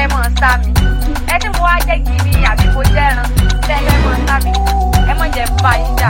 fẹ́ mọ̀ sá mi ẹ tí mo wá jẹ́ gidi àbí mo jẹ́ ẹran tẹ́ ẹ fẹ́ mọ̀ sá mi ẹ mọ̀ jẹ́ bá yín jà.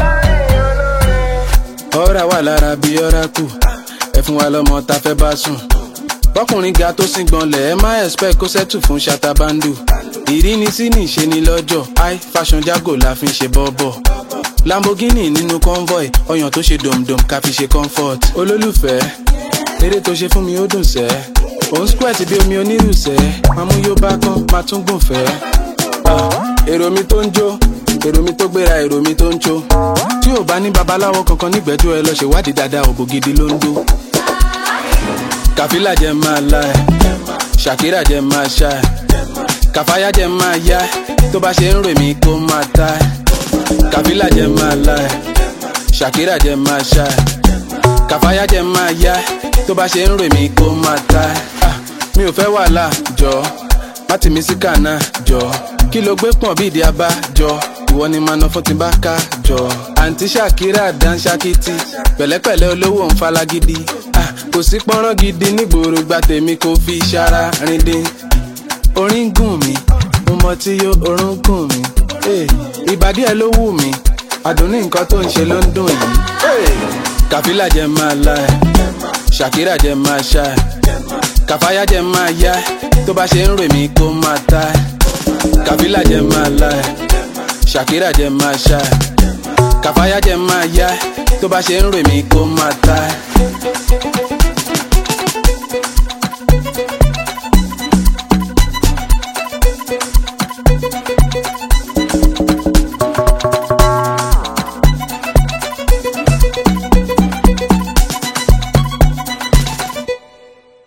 ọ̀rá wà lára bí ọ̀rá kù ẹ fún wa lọ́mọ tá fẹ́ bá sùn bọ́kùnrin ga tó sìn gbọ́nlẹ̀ ẹ má expect kó sẹ́tù fún ṣatabandu ìrínisí ní ìṣe ni lọ́jọ́ high fashion jago la fi ń ṣe bọ́bọ̀ lamborghini nínú convoy ọyàn tó ṣe dòmdòm ká fi ṣe comfort olólùfẹ́ eré tó ṣe fún mi ó dùn sẹ́ òun squirt bí omi onírùsẹ́ máa mú yóò bá kán máa tún gùn fẹ́ Ah, èrò mi tó ń jó èrò mi tó gbéra èrò mi tó ń jó tí ò bá ní babaláwo kankan nígbẹ́jọ́ ẹ lọ ṣèwádìí dáadáa òbò gidi ló ń dó kàfílà jẹ máa la ẹ ṣàkírà jẹ máa ṣá ẹ kàfáyà jẹ máa yá ẹ tó bá ṣe ń rè mí kó máa ta ẹ kàfílà jẹ máa la ẹ ṣàkírà jẹ máa ṣá ẹ kàfáyà jẹ máa yá ẹ tó bá ṣe ń rè mí kó máa ta ẹ Ah, mi ò fẹ́ wàhálà jọ má tì mí sí kànáà jọ kí ló gbé pọ̀n bí ìdí abá jọ ìwọ ni màá ná fún ti bá ká jọ àǹtí ṣàkírà dánṣákìtì pẹ̀lẹ́pẹ̀lẹ́ olówó ń falagidi Ah, kò sí pọ́nrán gidi nígboro gba tèmi kò fi ṣara rindin orin gùn mí mo mọ tí yó orun gùn mí Eh, ìbàdí ẹ ló wù mí àdùnní nǹkan tó ń ṣe ló ń dùn yìí Eh, kàfílà jẹ máa la ẹ ṣàkírà jẹ máa ṣá ẹ kàfáyà jẹ máa yá ẹ tó bá ṣe ń rè mí kó máa ta ẹ kàfílà jẹ máa la ẹ ṣàkírà jẹ máa ṣá ẹ kàfáyà jẹ máa yá ẹ tó bá ṣe ń rè mí kó máa ta ẹ.